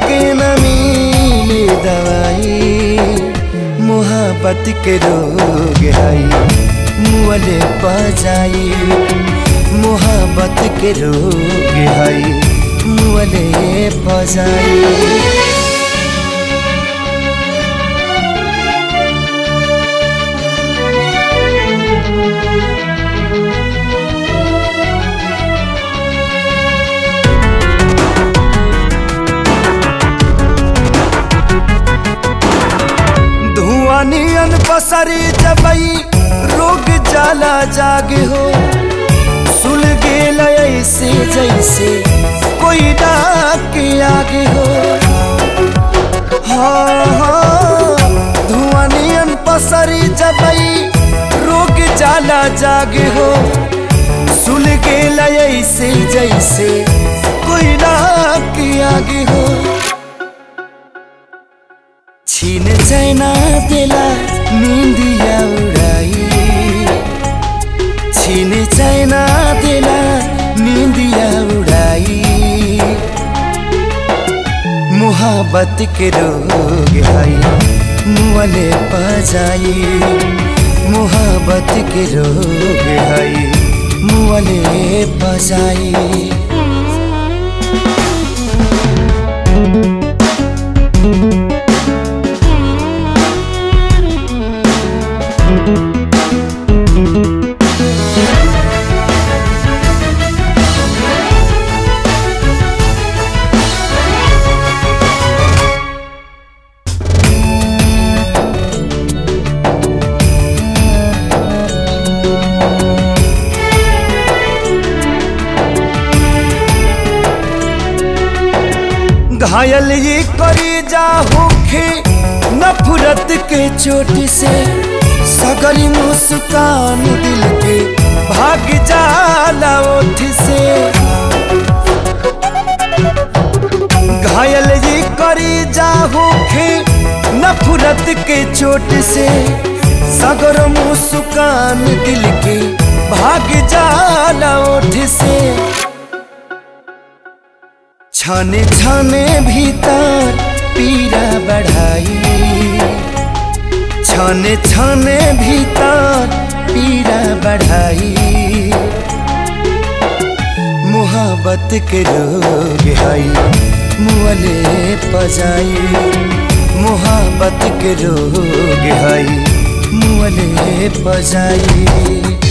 के न मिले दवाई मोहब्बत के रोग हई मुअले पजाई मोहब्बत के रोग हई मुअले पजाई धुआं नियन पसरी जबई रोग जाला जागे हो सुल गेल ऐसे जैसे कोई डाक के आगे हो हाँ हाँ धुआं नियन पसरी जबई रोग जाला जागे हो सुल गेल ऐसे जैसे कोई डाक के आगे हो छीन चैना देला निंदिया उड़ाई छीन चैना देला निंदिया उड़ाई मोहब्बत के रोग हई मुअले पजाई मोहब्बत के रोग हई मुअले पजाई घायल ये करी जा होखे नफरत के चोट से सगरी मुस्कान दिल के भाग जाला ओठ से घायल ये करी जा होखे नफरत के चोट से सगर मुस्कान दिल के भाग जाला ओठ से छाने छाने भीतर पीड़ा बढ़ाई छाने छाने भीतर पीड़ा बढ़ाई मोहब्बत के रोग हई मुअले पजाई मोहब्बत के रोग हई मुअले पजाई